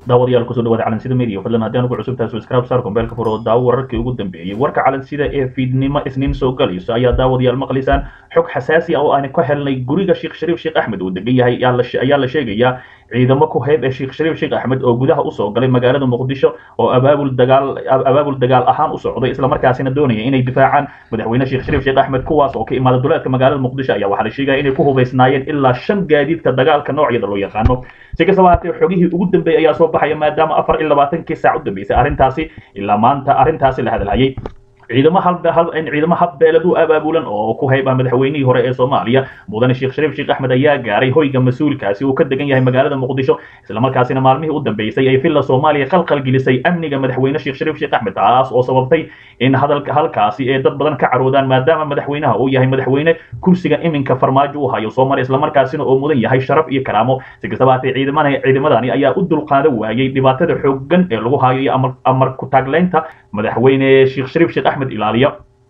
daawadayaal kusoo dhawaada calansida media fadlan haddii aan ugu cusub tahay subscribe saar kombeelka furo daawo wararkii ugu dambeeyey warka calansida ee fiidnimo isniin soo galayso ayaa daawadayaal maqlaysaan xog xasaasi ah oo aan ka helnay guriga sheekh shariif sheekh axmed uu degan yahay ayaa la sheegayaa ciidamo ku hayb ee sheekh shariif sheekh axmed oo gudaha usoo galay magaalada muqdisho oo abaabul dagaal abaabul dagaal ahaan u socday islamarkaasina doonaya inay difaacaan madaxweyne sheekh shariif sheekh axmed kuwaas oo ka imaada duleedka magaalada muqdisho ayaa waxaa la sheegaya inay ku hubaysnaayeen ilaa shan gaadiidka dagaalka noocyada loo yaqaano si kastaba haatee xogihii ugu dambeeyay ayaa soo baxaya maadaama afar iyo labaatankii saac u dambeysay arrintaasi ilaa maanta arrintaasi la hadalhayay ciidamo ciidamo habbeelad u abaabulan oo ku hayb ah madaxweynihii hore ee soomaaliya mudane sheekh shariif sheekh axmed ayaa gaaray hoyga mas-uulkaasi uu ka degan yahay magaalada muqdisho islamarkaasina maalmihii u dambeysay ay villa soomaaliya qalqal gelisay amniga madaxweyne sheekh shariif sheekh axmed taas oo sababtay in hadalka halkaasi ee dad badan ka caroodaan maadaama madaxweynaha uu yahay madaxweyne kursiga iminka farmaajo u hayo soomaaliya islamarkaasina oo mudan yahay sharaf iyo karaamo si kastaba haatee ciidamana ciidamadani ayaa u dulqaada waayey dhibaatada xooggan ee lagu hayo iyo amar ku taagleynta madaxweyne sheekh shariif sheekh axmed ilaaliya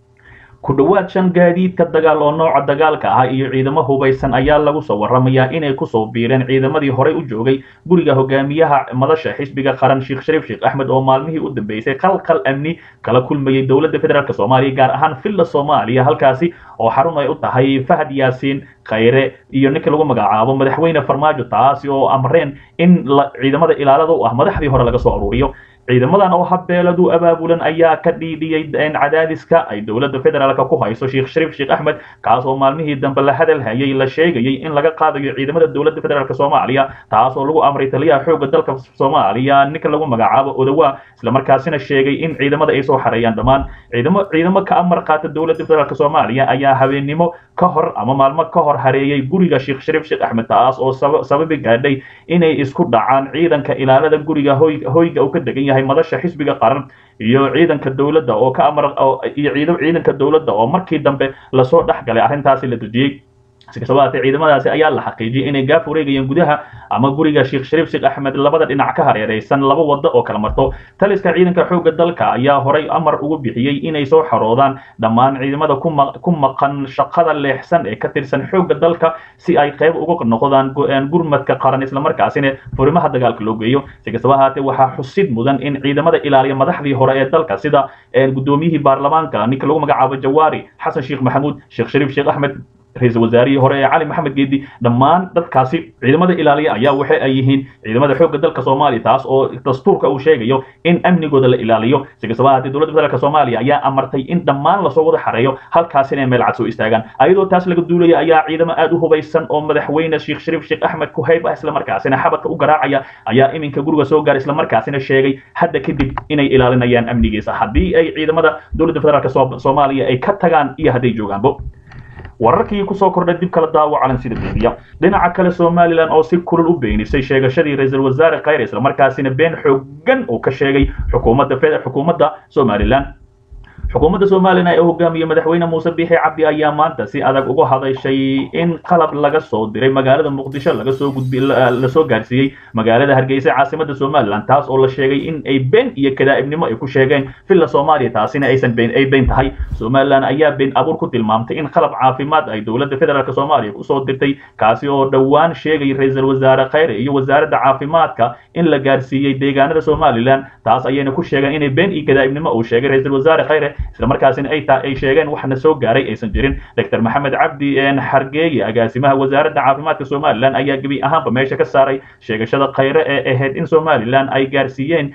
ku dhowaad shan gaadiidka dagaal oo nooca dagaalka ah iyo ciidamo hubaysan ayaa lagu soo waramayaa inay kusoo biireen ciidamadii horey u joogay guriga hogaamiyaha madasha xisbiga qaran sheekh shariif sheekh axmed oo maalmihii u dambeysay qalqal amni kala kulmayay dowladda federaalk soomaaliya gaar ahaan villa soomaaliya halkaasi oo xarun ay u tahay fahad yaasiin khayre iyo ninka lagu magacaabo madaxweyne farmaajo taasi oo amreen in ciidamada ilaalada u ah madaxdii hore laga soo aruuriyo ciidamadan oo habbeeladu abaabulan ayaa ka dhiidhiyey cadaadiska ay dowladda federaalka ku hayso sheekh shariif sheekh axmed kaas oo maalmihii dambe la hadal hayay la sheegayay in laga qaadayo ciidamada dowladda federaalk soomaaliya taas oo lagu amray taliyaha xoogga dalka soomaaliya ninka lagu magacaabo odawa islamarkaasina sheegay in ciidamada ay soo xareeyaan dhammaan ciidamo ciidamo ka amar qaata dowladda federaalk soomaaliya ayaa habeennimo ka hor ama maalmo ka hor hareeyay guriga sheekh shariif sheekh axmed taas oo sababi gaadhay inay isku dhacaan ciidanka ilaalada guriga hoyga uu ka degan yahay madasha xisbiga qaran iyo ciidanka dowladda oo ka amar iyo ciidanka dowladda oo markii dambe lasoo dhex galay arrintaasi la dejiyey si kastaba haatee ciidamadaasi ayaa la xaqiijiyay inay gaaf wareegayeen gudaha ama guriga sheekh shariif sheekh axmed labada dhinac ka hareeraysan laba waddo oo kala marto taliska ciidanka xoogga dalka ayaa horay amar ugu bixiyey inay soo xaroodaan dhammaan ciidamada ku maqan shaqada leexsan ee ka tirsan xoogga dalka si ay qayb uga noqdaan gurmadka qaran islamarkaasina furimaha dagaalka loo geeyo si kastaba haatee waxaa xusid mudan in ciidamada ilaaliya madaxdii hore ee dalka sida gudoomiyihii baarlamaanka ninka lagu magacaabo jawaari xasan sheekh maxamuud sheekh shariif sheekh axmed ra-iisul wasaarihii hore ee cali maxamed geedi dhammaan dadkaasi ciidamada ilaaliya ayaa waxa ay yihiin ciidamada xoogga dalka soomaaliya taas oo dastuurka uu sheegayo in amnigooda la ilaaliyo si kastaba haatee dowladda federaalk soomaaliya ayaa amartay in dhammaan lasoo wada xareeyo halkaasina ay meel cad soo istaagaan ayadoo taas laga duulaya ayaa ciidamo aad u hubaysan oo madaxweyne sheekh shariif sheekh axmed ku hayb ah islamarkaasina xabadka u garaacaya ayaa iminka guriga soo gaaray islamarkaasina sheegay hadda kadib inay ilaalinayaan amnigiisa haddii ay ciidamada dowladda federaalk soomaaliya ay ka tagaan iyo hadday joogaanbo wararkii kusoo kordhay dib kala daawo calansida media dhinaca kale somalilan oo si kulul u beenisay sheegashadii ra-iisul wasaare khayre islamarkaasina been xoogan uu ka sheegay xukuumadda xukuumadda somalilan xukuumadda somalilan ee hogaamiyey madaxweyne muuse biixi cabdi ayaa maanta si adag uga hadashay in qalab laga soo diray magaalada muqdisho laga soo gudbi lasoo gaarsiiyey magaalada hargeysa caasimada somalilan taas oo la sheegay in ay been iyo kadaa'ibnimo ay ku sheegeen villa soomaaliya taasina aysan been ay been tahay somalilan ayaa been abuur ku tilmaamtay in qalab caafimaad ay dowladda federaalk soomaaliya kusoo dirtay kaasi oo dhowaan sheegay ra-iisul wasaare khayre iyo wasaaradda caafimaadka in la gaarsiiyey deegaanada somalilan taas ayayna ku sheegeen inay been iyo kadaa'ibnimo uu sheegay ra-iisul wasaare khayre islamarkaasina ay ta ay sheegeen waxna soo gaaray aysan jirin doctor maxamed cabdi xargeeye agaasimaha wasaaradda caafimaadka somalilan ayaa gebi ahaanba meesha ka saaray sheegashada khayre ee ahayd in somalilan ay gaarsiiyeen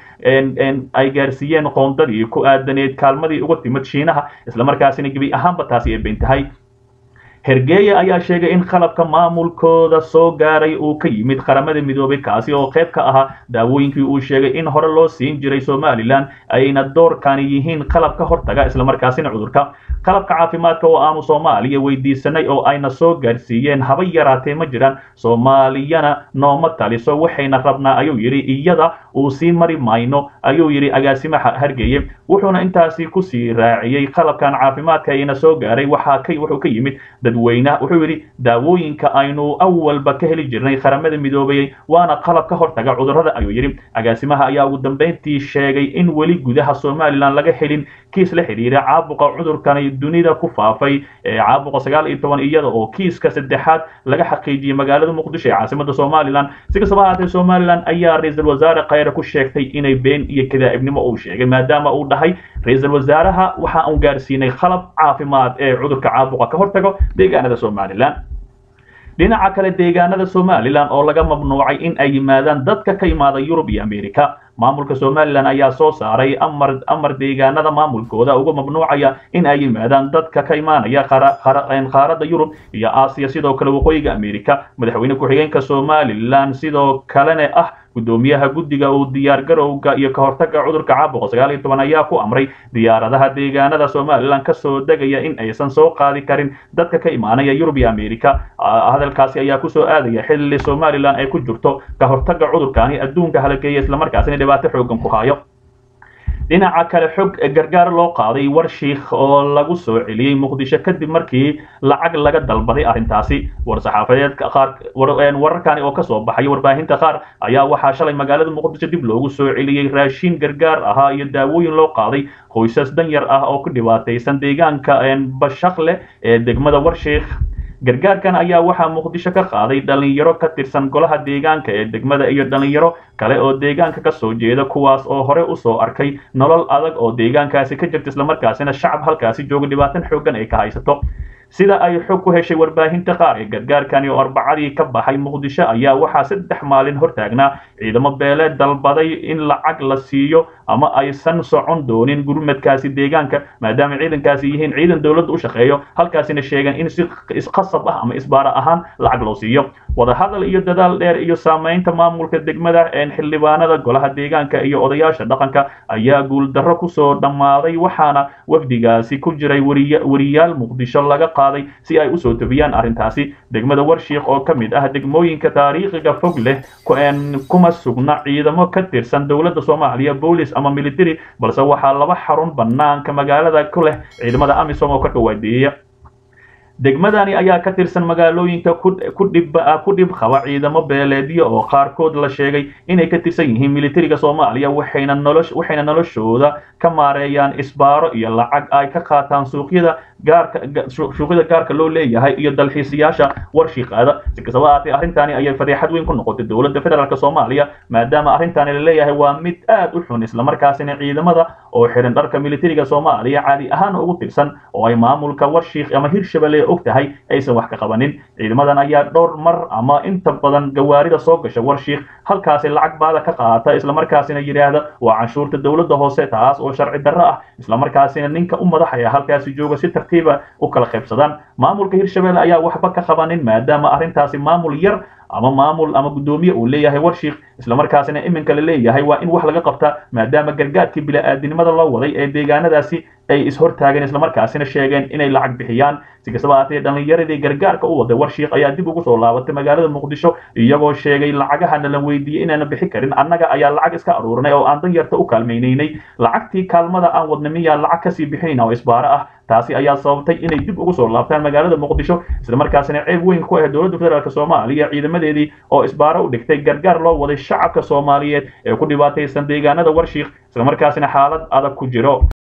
ay gaarsiiyeen qoondadii ku aadaneed kaalmadii uga timid shiinaha islamarkaasina gebi ahaanba taasi ay beyn tahay hergeeye ayaa sheegay in qalabka maamulkooda soo gaaray uu ka yimid qaramada midoobay kaasi oo qayb ka ahaa daawooyinkii uu sheegay in hore loo siin jiray somalilan ayna doorkani yihiin qalab ka hortaga islamarkaasina cudurka qalabka caafimaadka oo aanu soomaaliya weydiisanay oo ayna soo gaarsiiyeen haba yaraatee ma jiraan soomaaliyana nooma taliso waxayna rabnaa ayuu yidhi iyada uu sii mari mayno ayuu yidhi agaasimaha hargeye wuxuuna intaasi kusii raaciyey qalabkan caafimaadka ayna soo gaaray waxaa ka wuxuu ka yimid dadweyne wuxuu yidhi daawooyinka aynu awalba ka heli jirnay qaramada midoobayey waana qalab ka hortaga cudurrada ayuu yidhi agaasimaha ayaa ugu dambeyntii sheegay in weli gudaha somalilan laga helin kiis la xidhiira caabuqa cudurkani dunida ku faafay ee caabuqa sagaal iyo toban iyada oo kiiska saddexaad laga xaqiijiyey magaalada muqdisho ee caasimada somalilan si kastaba ahaatee somalilan ayaa ra-iisul wasaare khayre afkeeda ku sheegtay inay been iyo kadaa'ibnimo uu sheegay maadaama uu dhahay ra-iisul wasaaraha waxa uu gaarsiinay qalab caafimaad ee cudurka caabuqa ka hortago deegaanada somalilan dhinaca kale deegaanada somalilan oo laga mamnuucay in ay yimaadaan dadka ka imaada yurub iyo america maamulka somalilan ayaa soo saaray amar amar deegaanada maamulkooda uga mamnuucaya in ay yimaadaan dadka ka imaanaya qaaradda yurub iyo aasiya sidoo kale waqooyiga america madaxweyne ku-xigeenka somalilan sidoo kalena ah gudoomiyaha guddiga uu diyaar garowga iyo ka hortaga cudurka caabuqa sagaal iyo toban ayaa ku amray diyaaradaha deegaanada somalilan kasoo degaya in aysan soo qaadi karin dadka ka imaanaya yurub iyo america hadalkaasi ayaa kusoo aadaya xilli somalilan ay ku jirto ka hortaga cudurkaani adduunka halageeya islamarkaasina dhibaato xoogan ku hayo dhinaca kale xog gargaar loo qaaday war shiikh oo lagu soo celiyey muqdisho kadib markii lacag laga dalbaday arrintaasi war-saxaafadeedka qaar wararkani oo kasoo baxay warbaahinta qaar ayaa waxaa shalay magaalada muqdisho dib loogu soo celiyey raashiin gargaar ahaa iyo daawooyin loo qaaday qoysas danyar ah oo ku dhibaataysan deegaanka bashaqleh ee degmada warshiikh gargaarkan ayaa waxaa muqdisho ka qaaday dhalinyaro ka tirsan golaha deegaanka ee degmada iyo dhalinyaro kale oo deegaanka ka soo jeeda kuwaas oo hore usoo arkay nolol adag oo deegaankaasi ka jirta islamarkaasina shacab halkaasi jooga dhibaatan xoogan ay ka haysato sida ay xog ku heshay warbaahinta qaar ee gargaarkani oo arbacadii ka baxay muqdisho ayaa waxaa saddex maalin hortaagnaa ciidamo beeleed dalbaday in lacag la siiyo ama aysan socon doonin gurmadkaasi deegaanka maadaama ciidankaasi yihiin ciidan dowladda u shaqeeyo halkaasina sheegan in si isqasab ah ama isbaara ahaan lacag loo siiyo wadahadal iyo dadaal dheer iyo saamaynta maamulka degmada xildhibaanada golaha deegaanka iyo odayaasha dhaqanka ayaa guuldarro kusoo dhammaaday waxaana wafdigaasi ku jiray wariyaal muqdisho laga qaaday si ay usoo tobiyaan arrintaasi degmada warshiikh oo ka mid ah degmooyinka taariikhiga fog leh kuma sugna ciidamo ka tirsan dowladda soomaaliya boolis ama military balse waxaa laba xarun banaanka magaalada ku leh ciidamada amisom oo karka waadeeya degmadani ayaa ka tirsan magaalooyinka ku dhib qaba ciidamo beeleedyo oo qaarkood la sheegay inay ka tirsan yihiin militariga soomaaliya waxayna noloshooda ka maareeyaan isbaaro iyo lacag ay ka qaataan suuqyada gaarka suuqyada gaarka loo leeyahay iyo dalxiisayaasha warshiiqaada si kastaba ahaatee arrintani ayay fadeexad weyn ku noqotay dowladda federaalk soomaaliya maadaama arrintani la leeyahay waa mid aad u xun islamarkaasina ciidamada oo xiran dharka militariga soomaaliya caadi ahaan ugu tirsan oo ay maamulka warshiikh ama hirshabelle og tahay aysan wax ka qabanin ciidamadan ayaa dhowr mar ama inta badan gawaarida soo gasha warshiikh halkaasi lacag baada ka qaata islamarkaasina yidhaahda waa canshuurta dowladda hoose taas oo sharci darro ah islamarkaasina ninka u madaxaya halkaasi jooga si tartiiba u kala qaybsadaan maamulka hirshabelle ayaa waxba ka qabanin maadaama arrintaasi maamul yar ama maamul ama guddoomiye uu leeyahay warshiikh islamarkaasina iminka la leeyahay waa in wax laga qabta maadaama gargaarkii bila'aadinimada loo waday ee deegaanadaasi ay ishortaageen islamarkaasina sheegeen inay lacag bixiyaan si kastaba ahaatee dhallinyaradii gargaarka u waday warshiikh ayaa dib ugu soo laabatay magaalada muqdisho iyagoo sheegay lacagahana la weydiiyey inaana bixi karin annaga ayaa lacag iska aruurnay oo aan danyarta u kaalmaynaynay lacagtii kaalmada aan wadna miyaa lacag kasii bixinayna oo isbaaro ah taasi ayaa sababtay inay dib ugu soo laabtaan magaalada muqdisho islamarkaasina ceeb weyn ku ah dowladda federaalk soomaaliya ciidamadeedii oo isbaaro u dhigtay gargaar loo waday shacabka soomaaliyeed ee ku dhibaataysan deegaanada warshiikh islamarkaasina xaalad adag ku jiro